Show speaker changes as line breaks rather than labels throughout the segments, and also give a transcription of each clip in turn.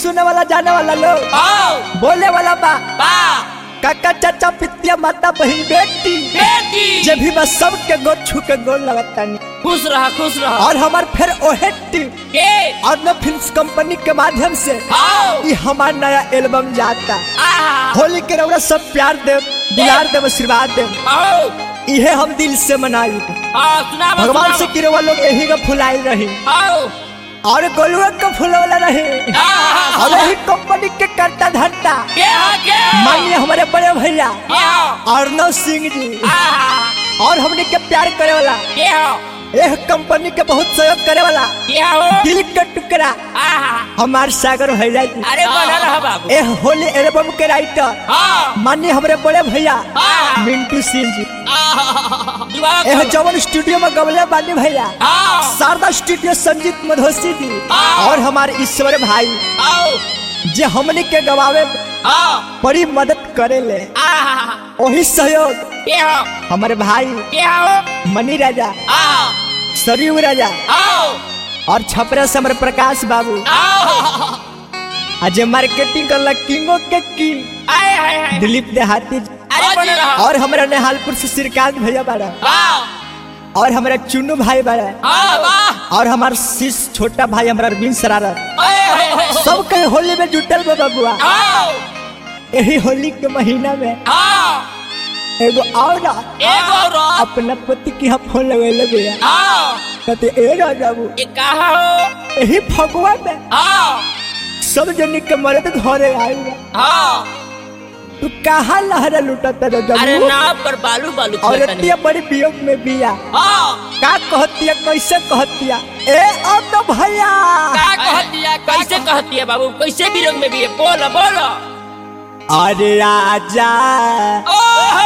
सुने वाला जाने वाला लोग
आओ
बोले वाला बा
बा
काका चाचा पितिया माता बहन बेटी
बेटी
जे भी बस सबके गोद छू के गोल लगता नहीं
खुश रहा खुश रहा
और हमार फिर ओहे टीम
के
और न फिल्म कंपनी के माध्यम से
आओ
ये हमार नया एल्बम जाता
आहा
होली के रौरा सब प्यार देव दुलार देव आशीर्वाद देव
आओ
इहे हम दिल से मनाई
हाँ सुना
भगवान से किरवा लोग यही का फुलाई रही
आओ
और गोलुआ का फुलवला रही
आहा
और यही कंपनी के करता धरता
के हा के
मानिए हमारे बड़े भैया
के हो
अर्नव सिंह जी
आहा
और हमने के प्यार करे वाला
के हो
यह कंपनी के बहुत सहयोग करे वाला
के हो
दिल का टुकड़ा
आहा
हमार सागर भैया जी
अरे बना रहा बाबू
यह होली एल्बम के राइटर
हाँ
मानिए हमारे बड़े भैया
हाँ।
मिंटू सिंह जी
आहा दुआ
यह जवन स्टूडियो में गवले बानी भैया
आओ
शारदा स्टूडियो संजीत मधोसी जी
हाँ।
और हमारे ईश्वर भाई
आओ
जे हमने के गवावे में
आओ
बड़ी मदद करे ले
आहा
वही सहयोग
के हो
हमारे भाई
के हो
मनी राजा
आओ
सरयू राजा
आओ
और छपरा से हमारे प्रकाश बाबू
आओ
आज मार्केटिंग कर किंगो के की
आए हाय हाय
दिलीप देहाती जी।
अरे बना रहा
और हमारा नेहालपुर से श्रीकांत भैया बाड़ा
आओ
और हमारा चुन्नू भाई बाड़ा
आओ वाह
और हमारा शिष छोटा भाई हमारा अरविंद सरारत
आए हाय हाय
सब कहीं होली में जुटल बा बबुआ
आओ
यही होली के महीना में
आओ
एगो और
एगो रो
अपना पति की यहाँ फोन लगे भैया
आओ
कहते ए राजा बाबू
ये कहा हो
यही फगुआ में
आओ
सब जन के मर्द घरे आएगा
आओ
तू कहाँ लहरा लुटता राजा
अरे
बाबू
नाव पर बालू बालू
और
खेलता नहीं
इतनी बड़ी वियोग में बिया
आओ
का कहतिया कैसे कहतिया ए अब तो भैया
का कहती है कैसे कहती है बाबू कैसे भी में भी है बोलो बोलो
अरे आजा
ओ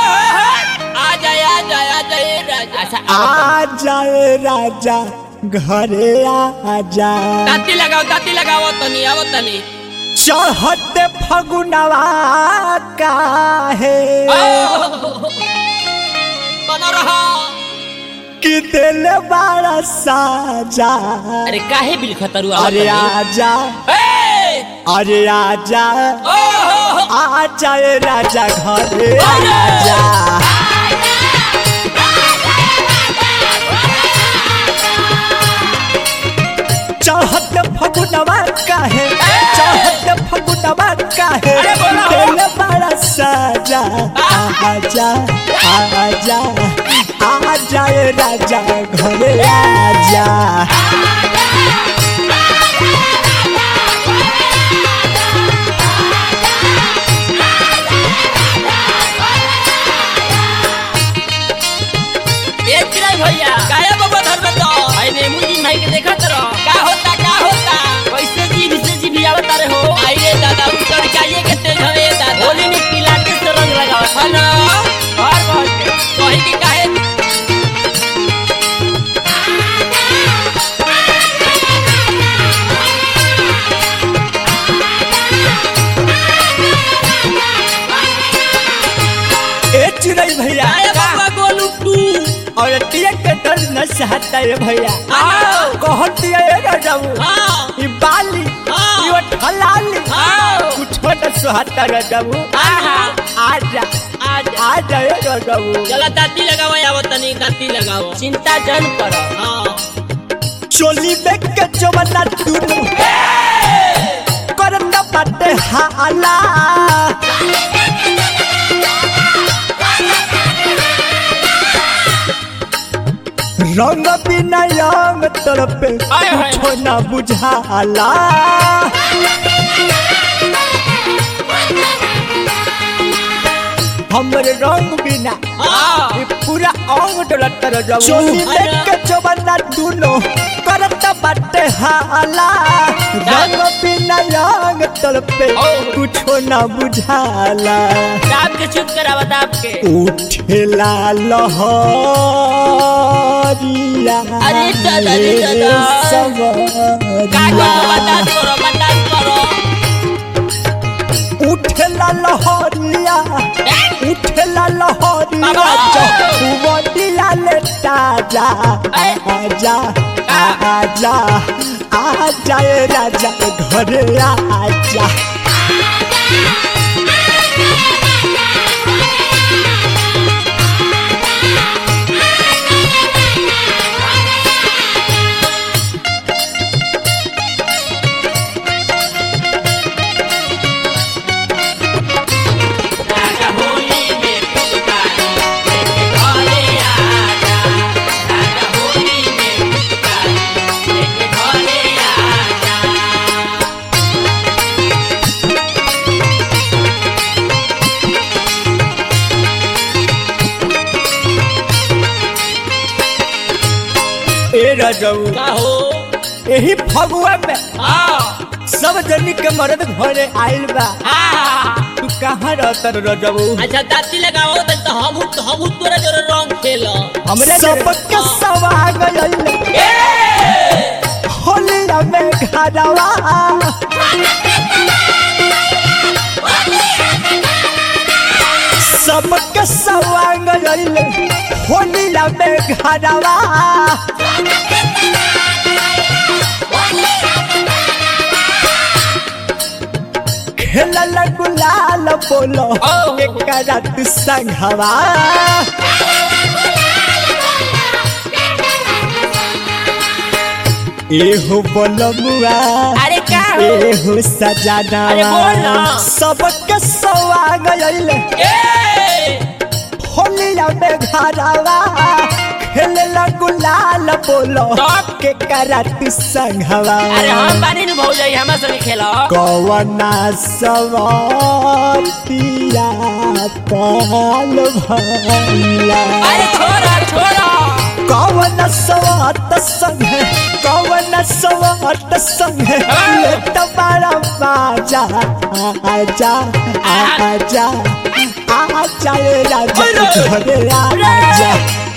आ जाए आ जाए आ जाए राजा अच्छा
आजा ए राजा घरे आजा
दाती लगाओ दाती लगाओ तनी आओ तनी
चढ़ते फगुनवा काहे
बना रहा
कि दिल बड़ा साजा
अरे काहे बिल खतरू
अरे आजा अरे आजा आजा ए राजा घरे आजा चढ़त फगुनवा काहे चढ़त फगुनवा काहे
अरे बोला हो।
दिल बड़ा साजा आजा आजा आजा ए राजा घरे आजा
ए चिराई भैया काया बाबा धर में तो आई ने मुझी भाई के देखा तरो का होता का होता कैसे जी विशेष जी भी आवत रे हो आई रे दादा उतर चाहिए के तेज हवे दादा होली में पीला के से रंग लगाओ हेलो और बहुत कही की काहे
ए चिड़ै भैया
काया बाबा गोलू टू
और टिया के डर न सहता है भैया
आओ।
कहती है ए राजाऊ
हां
ई बाली
आओ।
ई ठलाली
आओ।
कुछ न सहता राजाऊ
आहा।
आजा
आज
आजा ए राजाऊ
चला दाती लगाओ आवत तनी दाती लगाओ चिंता जन करो हां
चोली में के जवना दुनु करत बाटे हाला रंग बिना रंग तरफ
हाय, हाय,
कुछ ना बुझाला हमरे रंग बिना
हां
ये पूरा अंग डोलत रह जाऊ चोली में के जवना दुनु करत बाटे हाला रंग बिना रंग तरफ
ओ।
कुछ ना बुझाला
दाब के चुप करावा दाब के
उठेला लहरिया
अरे दादा, अरे दादा। का करो बता करो बता करो
उठेला लहरिया उठेला लहरिया
बाबा।
जहुवटिया ले ताजा
ऐ।
आजा आजा आ जाए राजा घरे आजा
राजा होली में पुकारी लेके घरे आजा राजा होली में पुकारी लेके घरे आजा
ए रजऊ
का हो
यही फगुआ में
हाँ
सब जनी के मर्द घरे आइल बा
हाँ
तू कहाँ रहता रजऊ
अच्छा दाती लगाओ तो हम हम तोरा जोरे रंग खेल
हमरे सबके सवाग होलिया में घरवा सबके सवाग होलिया में घरवा खेलल गुलाल बोलो
ओ।
एकरा तू संघवा एहो बोलमुआ
अरे का हो
एहो सजाना
अरे बोल ना।
सबके सवाग अइले
ए
होलिया में घरवा खेलला गुलाल बोलो
तब?
के करत संघवा
अरे हम बानी नु भौजाई हमरा संगे खेलो
कवना सवातिया पाल भैया
अरे छोड़ा छोड़ा
कवन सवात संग कवन सवात संग लेत बड़ा बाजा आजा आजा आजा रे राजा घरे आजा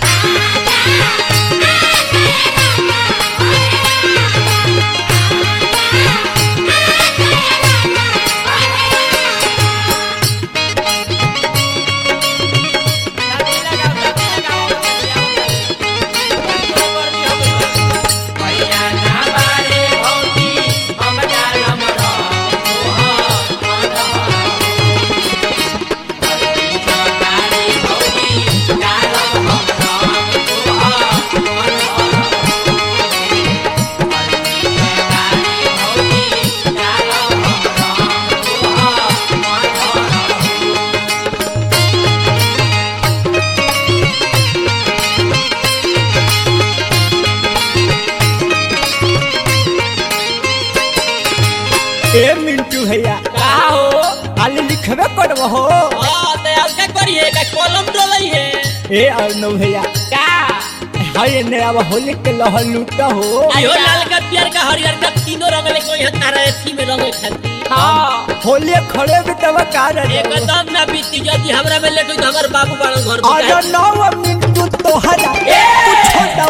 ए मिंटू भैया
का हो
खाली लिखबे करब हो
हाँ, तो अब क्या करिए का कलम डोलई है
ए अर्णव भैया
का
हाय ने अब होली के लहर लूटा हो
आयो लाल का पियर का हरियर का तीनों रंग ले कोई तारा एथी में रंग खाती हाँ
होली खड़े भी तब का रहे
एकदम ना बीती यदि हमरा में लेट होई तो हमर बाबू बाड़न घर पे
अरे
जाए।
नौ मिनटू तोहरा कुछ न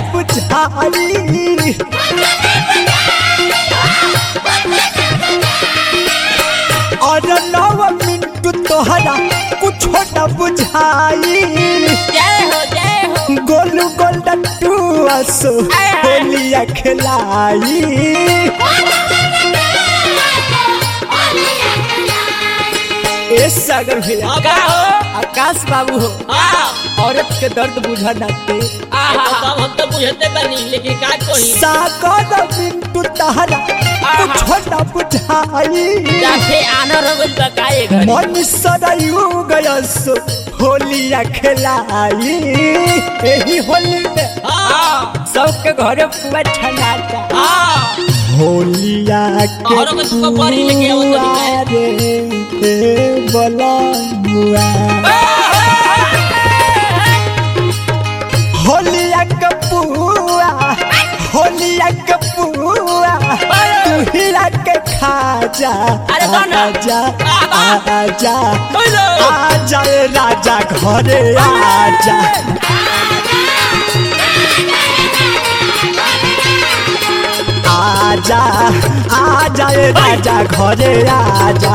बुझाई अरे नौ मिनटू तोहरा कुछ न बुझाई
जय हो जय हो
गोलू गोल डट्टू असो होलिया खिलाई ए सागर भैया
हाँ, का हो
आकाश बाबू हो
हाँ
औरत के दर्द बुझा नाते
आहा तब हम तो बुझते बनी लेकिन का कही
सागर मिंटू तहरा कुछ न बुझाई
जाके आना रगल बकाए घर
मन सदायु गयसो होलिया खिलाई एही होली में
हाँ
सबके घरे पुआ छनाता
हाँ
होलिया के
औरों में तुमको बड़ी लेके आओ तो
पुआ रे ए बलमुआ होलिया के पुआ होलिया के पुआ तू हिला के खा जा
अरे गाना।
आजा
आहा।
आजा
बोलो।
आजा रे राजा घरे आजा आजा आजा रे राजा घरे आजा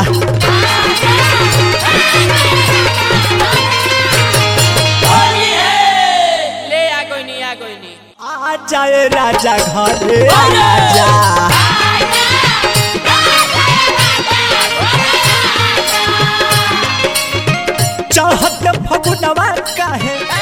ले आ कोई नहीं आ कोई नहीं
आजा रे राजा घरे आजा चढ़त फगुनवा काहे